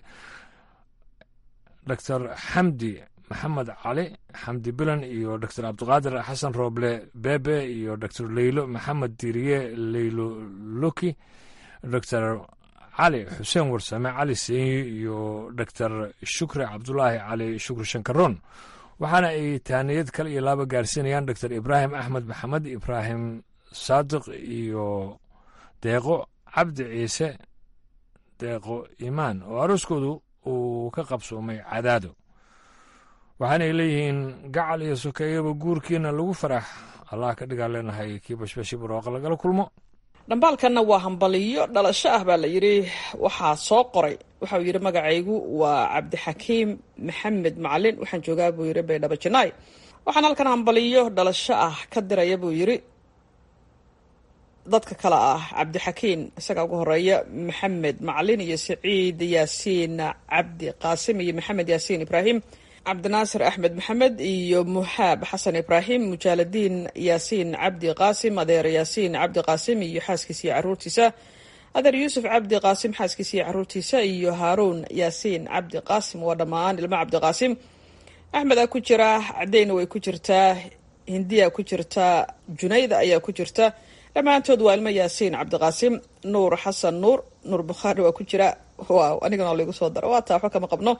doctor xamdi maxamed cali xamdi bilan iyo doctor cabdiqaadir xasan rooble bebe iyo doctor leylo maxamed diriye leylo loki doctor cali xuseen warsame cali seenyi iyo doctor shukri cabdulaahi cali shukri shankaroon waxaana ay taaniyad kale iyo laaba gaarsiinayaan doctor ibraahim axmed maxamed ibraahim saadiq iyo deeqo cabdi ciise deeqo imaan oo arooskoodu uu ka qabsoomay cadaado waxaanay leeyihiin gacal iyo sokeeyaba guurkiina lagu farax allah ka dhigaa leenahay kii bashbashi barooqa lagala kulmo dhambaalkanna waa hambaliyo dhalasho ah baa la yidhi waxaa soo qoray waxauu yidhi magacaygu waa cabdixakiim maxamed macalin waxaan joogaa buu yidhi baydhabo janaay waxaan halkan hambaliyo dhalasho ah ka diraya buu yidhi dadka kale ah cabdixakiin isagaa ugu horeeya maxamed macalin iyo saciid yaasiin cabdi qaasim iyo maxamed yaasiin ibraahim cabdinaasir axmed maxamed iyo muxaab xasan ibraahim mujaaladiin yaasiin cabdi qaasim adeer yaasiin cabdi qaasim iyo xaaskiisa iyo caruurtiisa adeer yuusuf cabdi qaasim xaaskiisa iyo caruurtiisa iyo haaruun yaasiin cabdi qaasim waa dhammaan ilmo cabdi qaasim axmedaa ku jira cadeyna way ku jirtaa hindiya ku jirtaa junayda ayaa ku jirta dhammaantood waa ilmo yaasiin cabdiqaasim nuur xasan nuur nuur bukhaari waa ku jira waaw anigana laigu soo daro waa taa waxba kama qabno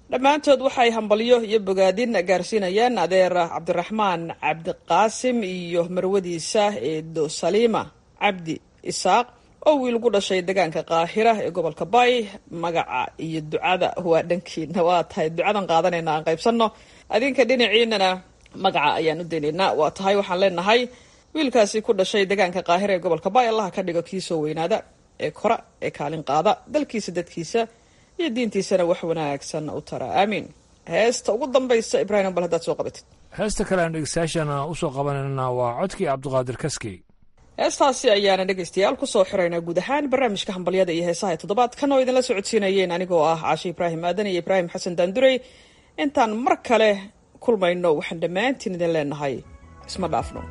dhammaantood waxay hambalyo iyo bogaadin gaarsiinayaan adeer cabdiraxmaan cabdiqaasim iyo marwadiisa eedo saliima cabdi isaaq oo wiil ku dhashay deegaanka qaahira ee gobolka bay magaca iyo ducada waa dhankiina waa tahay ducadan qaadanayna aan qaybsanno adinka dhinaciinana magaca ayaan u daynaynaa waa tahay waxaan leenahay wiilkaasi ku dhashay deegaanka qaahira ee gobolka bay allaha ka dhigo kii soo weynaada ee kora ee kaalin qaada dalkiisa dadkiisa iyo diintiisana wax wanaagsan u tara aamiin heesta ugu dambaysa ibraahim bal haddaad soo qabatid heesta kale aan dhegeystayaashana usoo qabanayna waa codkii cabdiqaadir kaskey heestaasi ayaana dhegaystayaal kusoo xiraynaa guud ahaan barnaamijka hambalyada iyo heesaha ee toddobaadkan oo idinla socodsiinayeen anigoo ah caashe ibraahim aadan iyo ibraahim xasan daandurey intaan mar kale kulmayno waxaan dhammaantiin idin leenahay isma dhaafno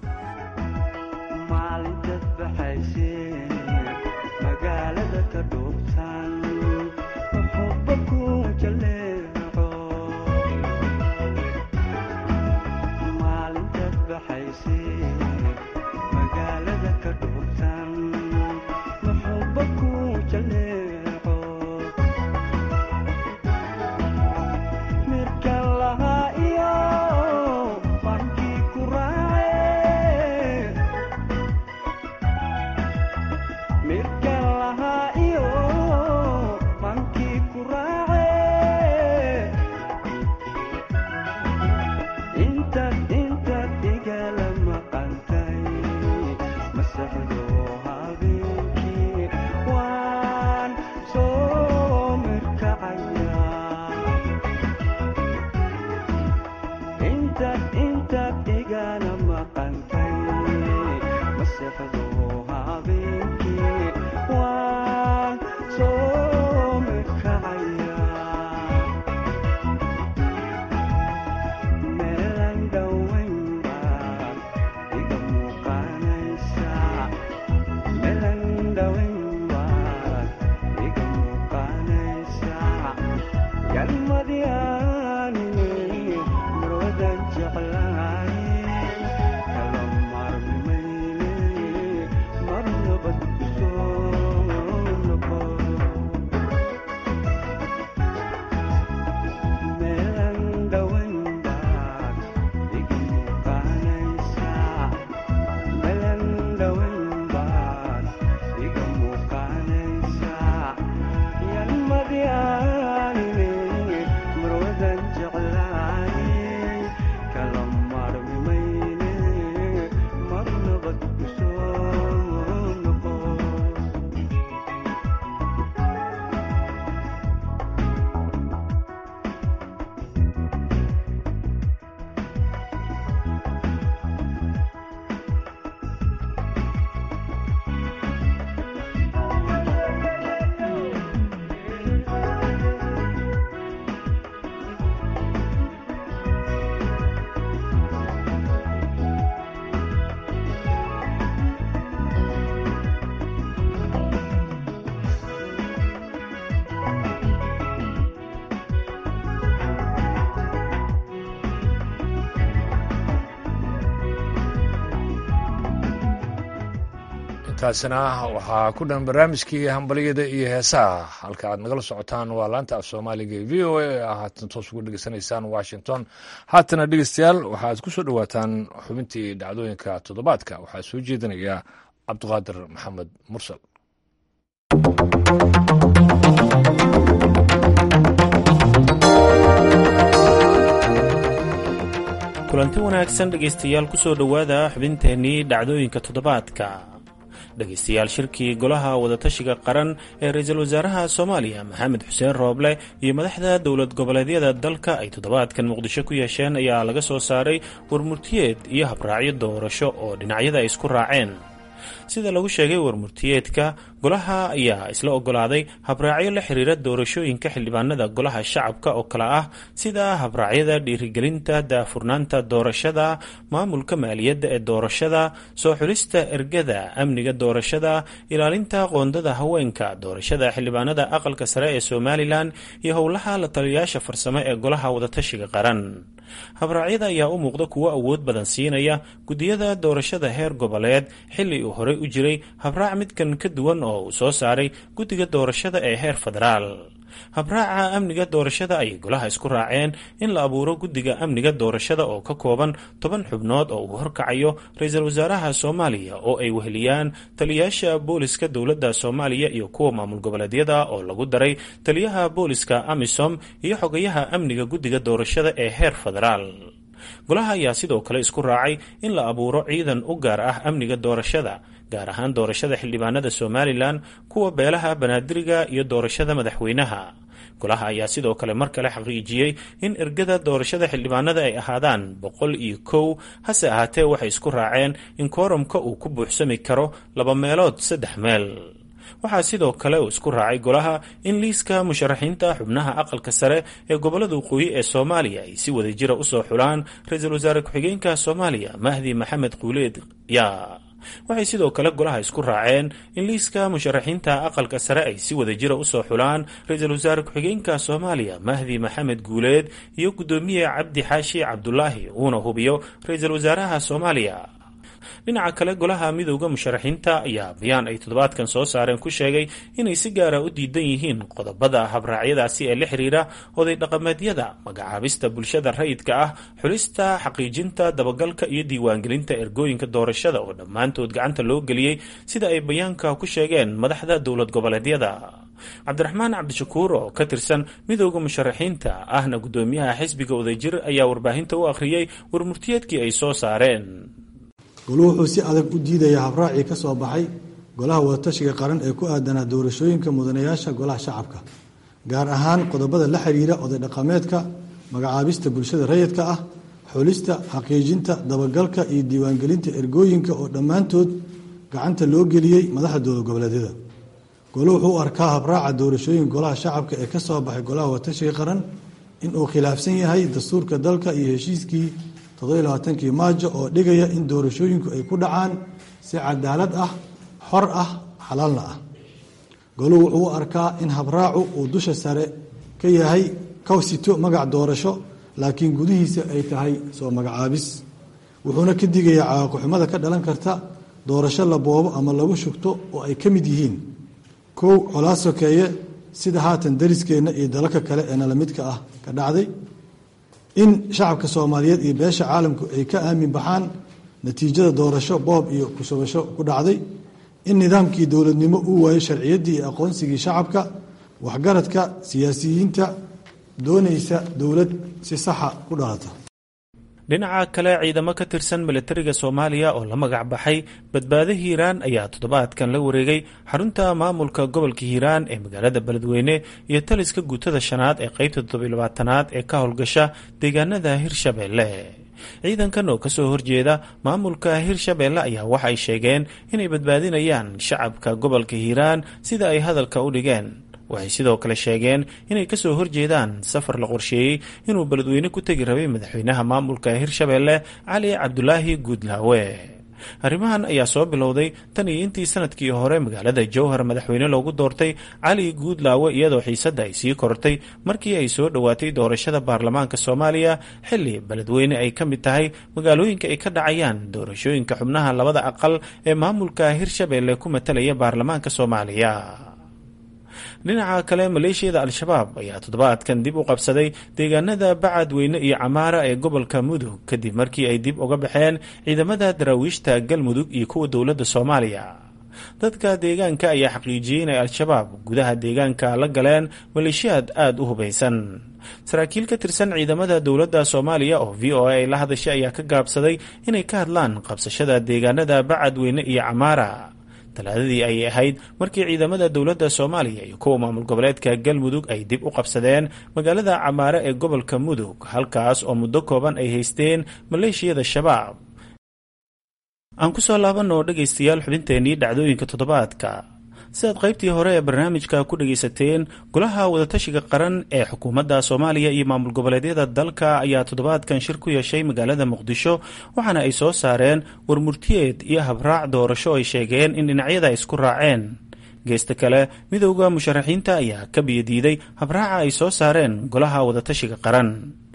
taasina waxaa ku dhan barnaamijkii hambalyada iyo heesaha halka aad nagala socotaan waa laanta af soomaaliga ee v o a haatan toos ugu dhegeysanaysaan washington haatana dhegeystayaal waxaad ku soo dhowaataan xubintii dhacdooyinka toddobaadka waxaa soo jeedinaya cabdiqaadir maxamed mursal kulanti wanaagsan dhegaystayaal kusoo dhowaada xubinteennii dhacdooyinka toddobaadka dhegaystayaal shirkii golaha wadatashiga qaran ee ra-iisul wasaaraha soomaaliya maxamed xuseen rooble iyo madaxda dowlad goboleedyada dalka ay toddobaadkan muqdisho ku yeesheen ayaa laga soo saaray warmurtiyeed iyo habraacyo doorasho oo dhinacyada ay isku raaceen sida lagu sheegay warmurtiyeedka golaha ayaa isla ogolaaday habraacyo la xiriira doorashooyinka xildhibaanada golaha shacabka oo kale ah sida habraacyada dhiirigelinta daafurnaanta doorashada maamulka maaliyadda ee doorashada soo xulista ergada amniga doorashada ilaalinta qoondada haweenka doorashada xildhibaanada aqalka sare ee somalilan iyo howlaha la taliyayaasha farsamo ee golaha wadatashiga qaran habraacyada ayaa u muuqda kuwo awood badan siinaya gudiyada doorashada heer goboleed xilli uu horey u jiray habraac midkan ka duwan oo uu soo saaray guddiga doorashada ee heer federaal habraaca amniga doorashada ayay golaha isku raaceen in la abuuro guddiga amniga doorashada oo ka kooban toban xubnood oo uu horkacayo ra-iisul wasaaraha soomaaliya oo ay weheliyaan taliyayaasha booliska dowladda soomaaliya iyo kuwa maamul goboleedyada oo lagu daray taliyaha booliska amisom iyo xogayaha amniga guddiga doorashada ee heer federaal golaha ayaa sidoo kale isku raacay in la abuuro ciidan u gaar ah amniga doorashada gaar ahaan doorashada xildhibaanada somalilan kuwa beelaha banaadiriga iyo doorashada madaxweynaha golaha ayaa sidoo kale mar kale xaqiijiyey in ergada doorashada xildhibaanada ay ahaadaan boqol iyo kow hase ahaatee waxay isku raaceen in koorumka uu ku buuxsami karo laba meelood saddex meel waxaa sidoo kale uu isku raacay golaha in liiska musharaxiinta xubnaha aqalka sare ee gobolada waqooyi ee soomaaliya ay si wada jira usoo xulaan ra-iisul wasaare ku-xigeenka soomaaliya mahdi maxamed quuleed yaa waxay sidoo kale golaha isku raaceen in liiska musharaxiinta aqalka sare ay si wada jira usoo xulaan ra-iisul wasaare ku-xigeenka soomaaliya mahdi maxamed guuleed iyo guddoomiye cabdi xaashi cabdulaahi uuna hubiyo ra-iisul wasaaraha soomaaliya dhinaca kale golaha midowda musharaxiinta ayaa bayaan ay toddobaadkan soo saareen ku sheegay inay si gaara u diidan yihiin qodobada habraacyadaasi ee la xiriira oday dhaqameedyada magacaabista bulshada rayidka ah xulista xaqiijinta dabagalka iyo diiwaangelinta ergooyinka doorashada oo dhammaantood gacanta loo geliyey sida ay bayaanka ku sheegeen madaxda dowlad goboleedyada cabdiraxmaan cabdishakuur oo ka tirsan midowda musharaxiinta ahna guddoomiyaha xisbiga wadajir ayaa warbaahinta u akhriyey warmurtiyeedkii ay soo saareen goluhu wuxuu si adag u diidayaa habraacii ka soo baxay golaha wadatashiga qaran ee ku aadanaa doorashooyinka mudanayaasha golaha shacabka gaar ahaan qodobada la xiriira oday dhaqameedka magacaabista bulshada rayidka ah xulista xaqiijinta dabagalka iyo diiwaangelinta ergooyinka oo dhammaantood gacanta loo geliyey madaxda dowlad goboleedyada goluhu wuxuu u arkaa habraaca doorashooyin golaha shacabka ee ka soo baxay golaha wadatashiga qaran inuu khilaafsan yahay dastuurka dalka iyo heshiiskii toddobaaatankii maajo oo dhigaya in doorashooyinku ay ku dhacaan si cadaalad ah xor ah xalaalna ah goluhu wuxuu u arkaa in habraacu uu dusha sare ka yahay kawsito magac doorasho laakiin gudihiisa ay tahay soo magacaabis wuxuuna ka digayaa cawaaqixumada ka dhalan karta doorasho la boobo ama lagu shugto oo ay ka mid yihiin kow colaad sokeeye sida haatan dariskeenna iyo dalalka kale ee nalamidka ah ka dhacday in shacabka soomaaliyeed iyo beesha caalamku ay ka aamin baxaan natiijada doorasho boob iyo kushubasho ku dhacday in nidaamkii dowladnimo uu waayo sharciyaddii iyo aqoonsigii shacabka waxgaradka siyaasiyiinta doonaysa dowlad si saxa ku dhalata dhinaca kale ciidamo ka tirsan milatariga soomaaliya oo la magac baxay badbaado hiiraan ayaa toddobaadkan la wareegay xarunta maamulka gobolka hiiraan ee magaalada beledweyne iyo taliska guutada shanaad ee qeybta toddobylabaatanaad ee ka howlgasha deegaanada hirshabeelle ciidankan oo kasoo horjeeda maamulka hirshabeelle ayaa waxa ay sheegeen inay badbaadinayaan shacabka gobolka hiiraan sida ay hadalka u dhigeen waxay sidoo kale sheegeen inay kasoo horjeedaan safar la qorsheeyey inuu beledweyne ku tegi rabay madaxweynaha maamulka hirshabeelle cali cabdulaahi guudlaawe arrimahan ayaa soo bilowday tan iyo intii sanadkii hore magaalada jowhar madaxweyne loogu doortay cali guudlaawe iyadoo xiisadda ay sii kortay markii ay soo dhowaatay doorashada baarlamaanka soomaaliya xilli beledweyne ay ka mid tahay magaalooyinka ay ka dhacayaan doorashooyinka xubnaha labada aqal ee maamulka hirshabeelle ku matalaya baarlamaanka soomaaliya dhinaca kale maleeshiyada al-shabaab ayaa toddobaadkan dib u qabsaday deegaanada bacadweyne iyo camaara ee gobolka mudug kadib markii ay dib uga baxeen ciidamada daraawiishta galmudug iyo kuwa dowladda soomaaliya dadka deegaanka ayaa xaqiijiyey inay al-shabaab gudaha deegaanka la galeen maleeshiyaad aada u hubaysan saraakiil ka tirsan ciidamada dowladda soomaaliya oo v o a ay la hadashay ayaa ka gaabsaday inay ka hadlaan qabsashada deegaanada bacadweyne iyo camaara talaadadii ayay ahayd markii ciidamada dowladda soomaaliya iyo kuwa maamul goboleedka galmudug ay dib u qabsadeen magaalada camaare ee gobolka mudug halkaas oo muddo kooban ay haysteen maleeshiyada shabaab aan kusoo laabanoo dhegaystayaal xubinteennii dhacdooyinka toddobaadka sidaad qaybtii hore ee barnaamijka ku dhagaysateen golaha wadatashiga qaran ee xukuumadda soomaaliya iyo maamul goboleedyada dalka ayaa toddobaadkan shir ku yeeshay magaalada muqdisho waxaana ay soo saareen warmurtiyeed iyo habraac doorasho ay sheegeen in dhinacyada ay isku raaceen geesta kale midowda musharaxiinta ayaa ka biyadiiday habraaca ay soo saareen golaha wadatashiga qaran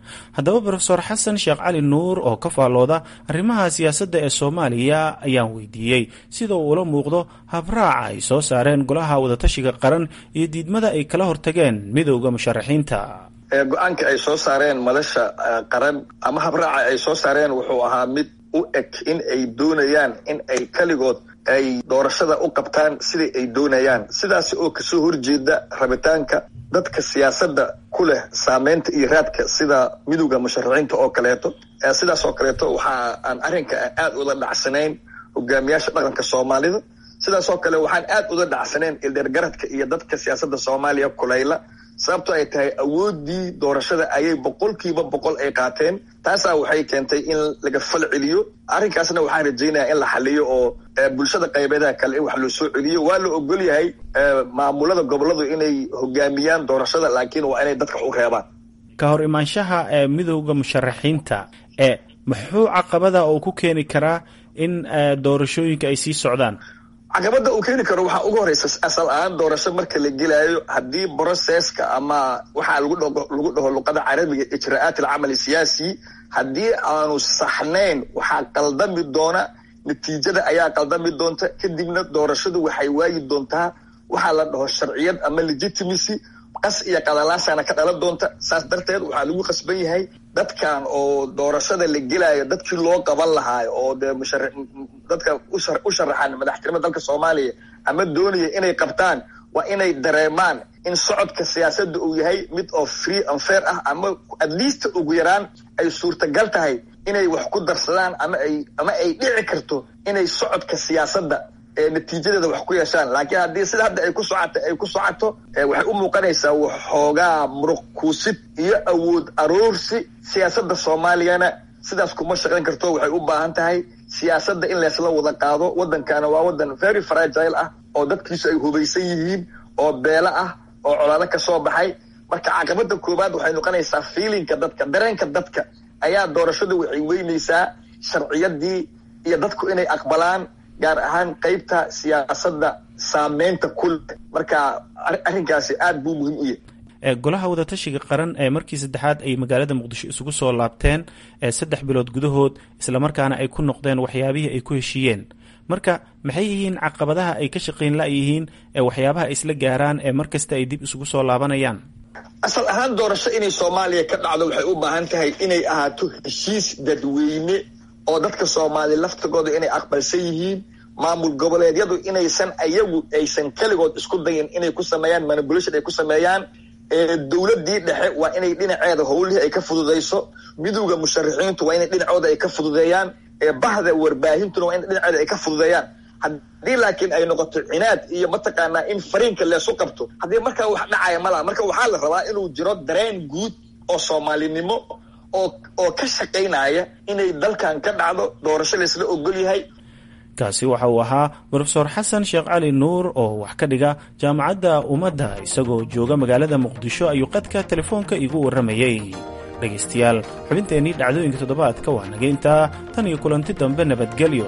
haddaba rofeor xasan sheekh cali nuur oo ka faallooda arrimaha siyaasadda ee soomaaliya ayaan weydiiyey sida uu ula muuqdo habraaca ay soo saareen golaha wadatashiga qaran iyo diidmada ay kala hortageen midowda musharaxiinta go-aanka ay soo saareen madasha qaran ama habraaca ay soo saareen wuxuu ahaa mid u eg in ay doonayaan in ay keligood ay doorashada u qabtaan sidai ay doonayaan sidaas oo kasoo horjeeda rabitaanka dadka siyaasadda ku leh saameynta iyo raadka sida midowda musharaxiinta oo kaleeto sidaas oo kaleeto waxa aan arrinka aad ula dhacsanayn hogaamiyaasha dhaqanka soomaalida sidaas oo kale waxaan aad ula dhacsanayn ildeergaradka iyo dadka siyaasadda soomaaliya kulayla sababto ay tahay awoodii doorashada ayay boqolkiiba boqol ay qaateen taasaa waxay keentay in laga fal celiyo arrinkaasna waxaan rajaynayaa in la xaliyo oo bulshada qaybeedaha kale in wax loo soo celiyo waa la ogol yahay maamulada goboladu inay hogaamiyaan doorashada laakiin waa inay dadka u reebaan ka hor imaanshaha ee midowda musharaxiinta ee muxuu caqabada uu ku keeni karaa in doorashooyinka ay sii socdaan caqabada uu keeni karo waxaa ugu horeysa asal ahaan doorasho marka la gelaayo haddii broceska ama waxaa lagu lagu dhaho luqada carabiga ijra'aat alcamal siyaasi haddii aanu saxnayn waxaa qaldami doona natiijada ayaa qaldami doonta kadibna doorashadu waxay waayi doontaa waxaa la dhaho sharciyad ama legitimacy qas iyo qadalaashaana ka dhalan doonta saas darteed waxaa lagu qasban yahay dadkan oo doorashada la gelaayo dadkii loo qaban lahaayo oo dee mushar dadka u sharaxan madaxtinimada dalka soomaaliya ama doonaya inay qabtaan waa inay dareemaan in socodka siyaasadda uu yahay mid oo free and fair ah ama at least ugu yaraan ay suurtagal tahay inay wax ku darsadaan ama ay ama ay dhici karto inay socodka siyaasadda natiijadeeda wax ku yeeshaan laakiin haddii sida hadda ay ku socoto ay ku socoto waxay u muuqanaysaa waxoogaa muruq kuusid iyo awood aroorsi siyaasadda soomaaliyana sidaas kuma shaqayn karto waxay u baahan tahay siyaasadda in leesla wada qaado waddankana waa waddan very fragile ah oo dadkiisu ay hubaysan yihiin oo beelo ah oo colaado ka soo baxay marka caqabada koowaad waxay noqonaysaa fiilinka dadka dareenka dadka ayaa doorashada waxay weynaysaa sharciyadii iyo dadku inay aqbalaan gaar ahaan qaybta siyaasadda saameynta ku leh marka arrinkaasi aad buu muhiim u yahay golaha wadatashiga qaran ee markii saddexaad ay magaalada muqdisho isugu soo laabteen saddex bilood gudahood islamarkaana ay ku noqdeen waxyaabihii ay ku heshiiyeen marka maxay yihiin caqabadaha ay ka shaqayn la-yihiin ee waxyaabaha ay isla gaaraan ee mar kasta ay dib isugu soo laabanayaan asal ahaan doorasho inay soomaaliya ka dhacdo waxay u baahan tahay inay ahaato heshiis dadweyne oo dadka soomaaliya laftigooda inay aqbalsan yihiin maamul goboleedyadu inaysan ayagu aysan keligood isku dayin inay ku sameeyaan manipulation ay ku sameeyaan dowladii dhexe waa inay dhinaceeda howlihii ay ka fududayso midowda musharaxiintu waa inay dhinacooda ay ka fududeeyaan bahda warbaahintuna waa in dhinaceeda ay ka fududeeyaan haddii laakiin ay noqoto cinaad iyo mataqaanaa in fariinka leesu qabto haddii markaa wax dhacaya malaha marka waxaa la rabaa inuu jiro dareen guud oo soomaalinimo oo oo ka shaqaynaya inay dalkan ka dhacdo doorasho laysla ogol yahay kaasi waxa uu ahaa rofeor xasan sheekh cali nuur oo wax ka dhiga jaamacadda ummadda isagoo jooga magaalada muqdisho ayuu qadka telefoonka iigu warramayey dhegaystayaal xubinteennii dhacdooyinka toddobaadka waa nageyntaa tan iyo kulanti dambe nabadgelyo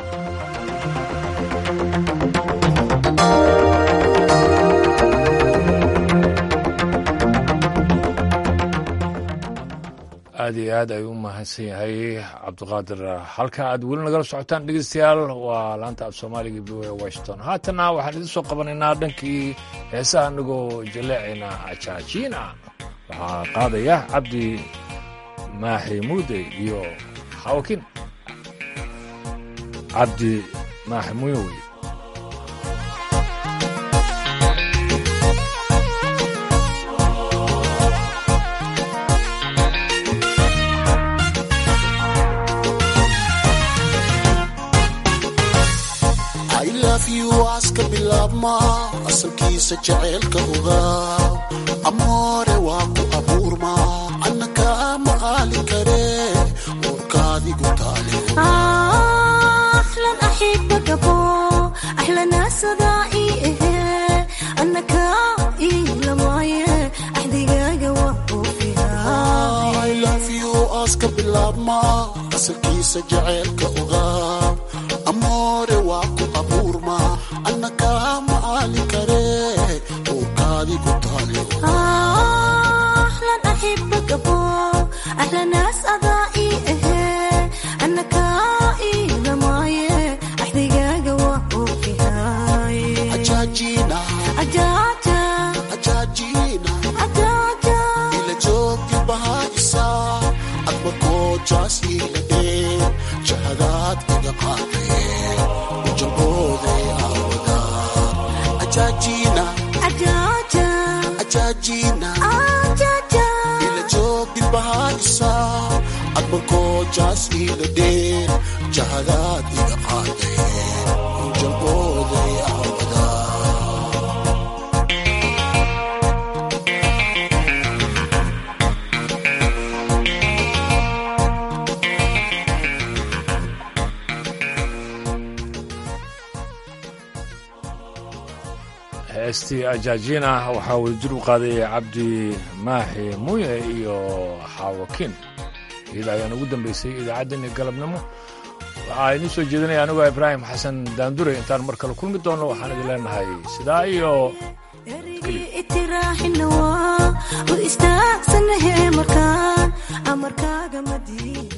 aad iyo aad ayuu u mahadsan yahay cabdiqaadir halka aad weli nagala socotaan dhegeystayaal waa laanta af soomaaliga v o washington haatana waxaan idin soo qabanaynaa dhankii heesaha anagoo jaleecayna ajaajiina waxaa qaadaya cabdi maaxi muude iyo xawakin cabdi maaxi muyowe aska bilaabma asalkiisa jaceylka ogaa amoore waa ku abuurma anna kaa maqaali kare uurkaadigu taaleaska bilaabma asalkiisa jaceylka ogaa amoore waa ku abuurma anna kaa maali kare uurkaadigu jaas iila dheen jahadaad iga qaadeen ujalbooday aawada ajaajina ajaajina ila joog dilbahaa isaa adbankoo jaas iila dheen jahadaad iga qaadeen ujalbooday aawada heestii ajaajina waxaa wadajir u qaaday cabdi maaxi muye iyo xaawakin iyada ayaan ugu dambaysay idaacaddeenii galabnimo waxaa idiin soo jeedinaya anigoo ibraahim xasan daandure intaan mar kale kulmi doonno waxaan idin leenahay sidaa iyo itiraaxina waa u istaagsannahe markaan amarkaaga madiin